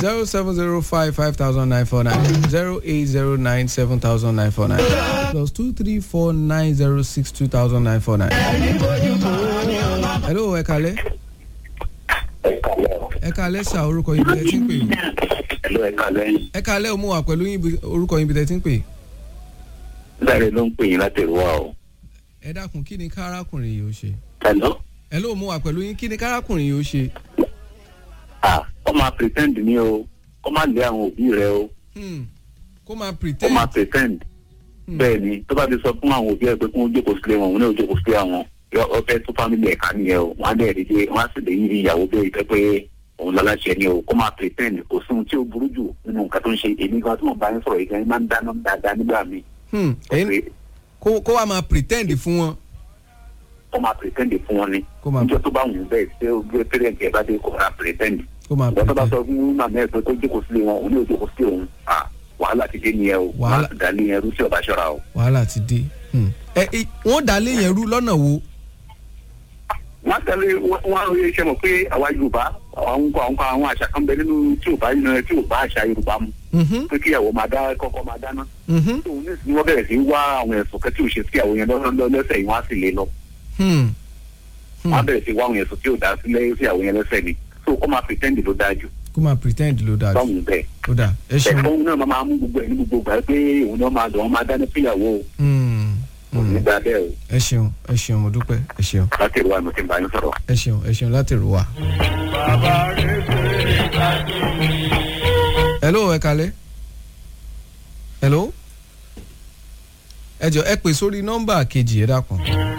zero seven zero five five thousand nine four nine zero eight zero nine seven thousand nine four nine plus two three four nine zero six two thousand nine four nine. hello ẹ kalẹ ẹ kalẹ sa orúkọ yín bí ẹ ti ń pè yín Hello, ẹ kálẹ́. ẹ kalẹ o mú wa pẹ̀lú yín bí- orúkọ yín bí ẹ ti ń pè yín. Láre ló ń pè yín láti ìlú wa o. ẹ dákun kí ni kárákùnrin yìí ó ṣe Hello. ẹ ló mú wa pẹ̀lú yín kí ni kárákùnrin yìí ó ṣe. Ah, ó máa pretend ní o. Ó máa lé àwọn òbí rẹ o. Hmm. kó máa Ó pretend. máa pretend. Hmm. Bẹ́ẹ̀ ni, tó bá ti sọ fún àwọn òbí ẹ pé kí wọ́n jókòó sílé wọn, òun náà jókòó sílé àwọn. Yọ ọfẹ́ tó fámìlì ẹ̀ka nìyẹn o. Wọ́n á dẹ̀ rí pé wọ́n á sì lè yí ìyàwó bẹ́ẹ̀ ìfẹ́ pé òun lọ́láṣẹ ni o. Kó máa pretend. Kò sí ohun tí ó burú jù nínú nǹkan tó ń ṣe. Èmi gan tí mo bá ń sọ̀rọ̀ ìgbà yẹn máa ń dáná dáadáa nígbà míì. Hmm. ẹ̀yin- kó kó wa máa pretend fún wọn. Ó máa pretend fún wọn ni. kó máa Níjọ́ tó bá wù ú bẹ́ẹ̀ ṣé o gbé pẹ́rẹ́ǹtì ẹ̀ bá dé kó máa pretend. kó máa ìgbà tó bá pretend. sọ fún màmá ẹ pé kó jókòó sílé wọn òun ní òjókòó sílé òun à wàhálà ti dé nìyẹn o Wàhálà. wàhálà dání ẹrú sí ọba ṣọra o. wàhálà ti dé. Hmm. ẹ ẹ wọ́n dá lé yẹn rú lọ́nà wo. wọ́n á tẹ̀lé wọ́n á rí iṣẹ́ mọ̀ pé àwa yorùbá àwọn nǹkan àwọn nǹkan àwọn àṣà kan bẹ nínú tí ò bá yìí tí ò bá àṣà yorùbá mu Mhm. pé kí ìyàwó máa dá kọ́kọ́ máa dáná. Mhm. tó ní ìsìn wọ́n bẹ̀rẹ̀ sí í wá àwọn ẹ̀sùn kan tí ò ṣe sí àwọn yẹn lọ́sọ̀ lẹ́sẹ̀ yìí wọ́n á sì lé lọ. Hmm. wọ́n á Hmm. bẹ̀rẹ̀ sí í wá àwọn ẹ̀sùn tí ò dá sílẹ̀ sí àwọn yẹn lẹ́sẹ̀ ni so kó máa pretend ló dáa jù kó máa pretend ló dáa jù. báwọn bẹ́ẹ̀. ó dáa ẹ ṣeun. ẹ̀fọ́ náà máa mú gbogbo ẹ̀ ní gbogbo gbà pé òun náà máa dùn ọ́n máa dáná fíyàwó o. Hmm. òun Hmm. ní dáa bẹ́ẹ̀ o. ẹ ṣeun ẹ ṣeun mo dúpẹ́ ẹ ṣeun láti ìlú àmì tí ń bá yín sọ̀rọ̀. ẹ ṣeun ẹ ṣeun láti rò wá. hello ẹ kalẹ. hello. ẹ jọ ẹ pè sórí nọ́mbà kejì ẹ dákun.